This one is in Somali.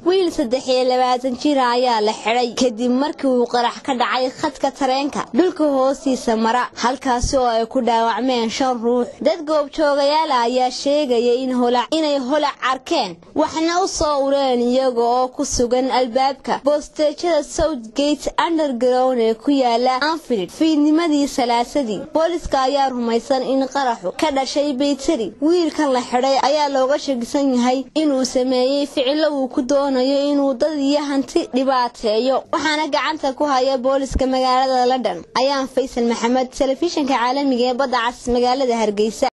wiil saddex iyo labaatan jira ayaa la xidhay kadib markii uu qarax ka dhacay khadka tareenka dhulka hoostiisa mara halkaasi oo ay ku dhaawacmeen shan ruux dad goobjoogayaala ayaa sheegaya inay holac arkeen waxna u soo ureen iyaga oo ku sugan albaabka boosteejada southgate underground ee ku yaala anfield fiidnimadii salaasadii booliska ayaa rumaysan in qaraxu ka dhashay baytari wiilkan la xidhay ayaa looga shakisan yahay inuu sameeyey ficilo uu ku doonayo inuu dad iyo hanti dhibaateeyo waxaana gacanta ku haya booliska magaalada london ayaan faysal maxamed telefishinka caalamiga ee badda cas magaalada hargeysa